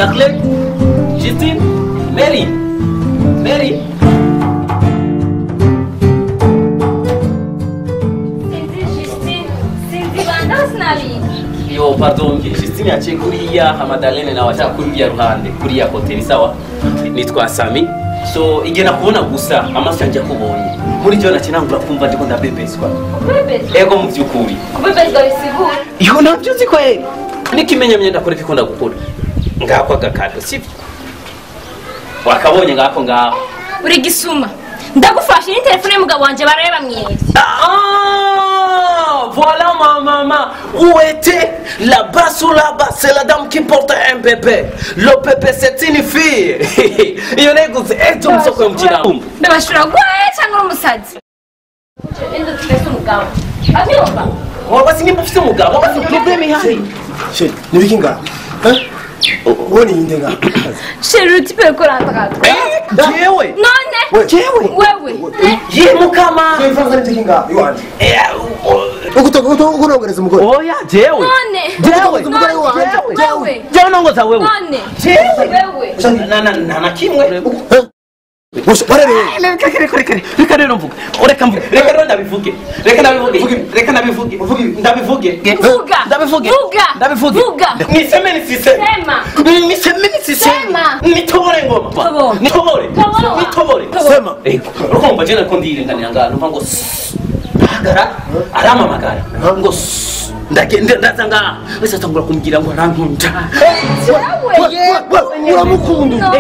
Darlene, Justine, Mary, Mary. Sinzi Justine, sinzi banda sinabizi. Yo, pardon, Justine yaciye kuriya, Hamadalene nawe ashaka kuriya ruhande, kuriya hoteli sawa. Nitwa Sami. So igena kubona gusa amaso yanjye akubonye. Muri jyo nakinangura kumva ndiko ndabebeswa. Kubebezwa. Ego mu by'ukuri. Kubebezwa bisigura. Iyo nabyo uzi kweli. Nikimenya myenda kore kikunda gukora. Ngako agakado sivyo. Wakabonye ngako ngaho. Uri gisuma. Ndagufashe ni telefone y'umugabo wanje baraye bamwibye. Ah, voilà ma maman. Où était là-bas sous là-bas C'est la dame qui porte un bébé. Le bébé c'est une fille. Iyo neguze ejo musoko y'umukiramu. Ndabashura gwaye cyangwa uri umusazi. Endo tufese umugabo. Abyumva. Waba si nimba ufite umugabo, waba si problème ihari. sheri nibiki ngaha ubona iyi ndenga Sheri uri tipe ko rantagato. Jewe. None? We. Jewe. Wewe. Ye mukama. ifaranga nibiki ngaha iwanje Eh, ukunogereza umugore Oya, jewe. None. Jewe. umugore wanje Wewe. Jewe nongoza wewe. None. Jewe. Wewe. Na na na na kimwe. bararebe reka reka reka reka rero mvuge reka mvuge reka rero ndabivuge reka ndabivuge reka ndabivuge ndabivuge Vuga. ndabivuge Vuga. ndabivuge Vuga. niseme nisiseme Sema. niseme nisiseme Sema. nitobore ngoma Tobora. nitobore Tobora. nitobore Tobora. sema ego urumva jena ko ndirenganira ngaha numva ngo hagara aramamagara ngo ndagenda ndaza ngaha wese atangura kumbwira ngo arankunda Wewe. uramukunda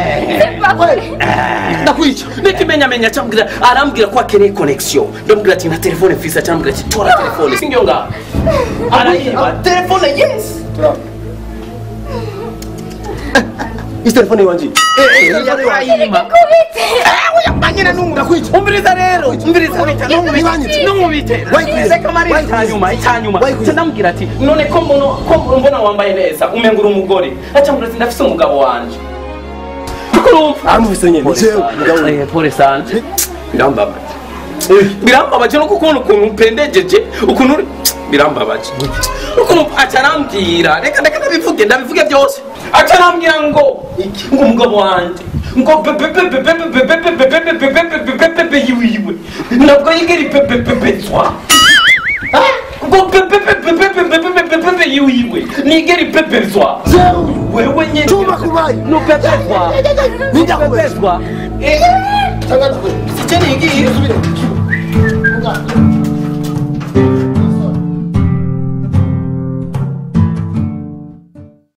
ndakwica nikimenyamenya cyambwira arambwira ko akeneye connection ndamubwira ati nta telefone mfise cyambwira ati tora telefone singiyo ngaho arayiba telefone yes isi telefone iwanje yarayima ndakwica umviriza rero umviriza Nibanyitse. numubite Wayikwiye. reka mari Wayikwiye. icyanyuma icyanyuma Wayikwiye. ndamubwira ati none ko mbona ko mbona wambaye neza umenga uri umugore acambwira ati ndafise umugabo wanje urumva aramufise nyene nicewe mugabo Eh, pole sana birambabaje birambabaje no kubona ukuntu mpendejeje ukuntu uri birambabaje ukuntu aca arambwira reka reka ndabivuge ndabivuge byose aca arambwira ngo ngo umugabo wanjye ngo bebebebebebebebebebebebebebebe yiwiwe ntabwo yigera ipepepepezwa ngo bebebebebebebebebebe yiwiwe nigera ipepezwa wewe nyine Chuma kubayi. nupepezwa Nindakubesha. nupepezwa Tangaza kwe. Sicheni ingi. Subire.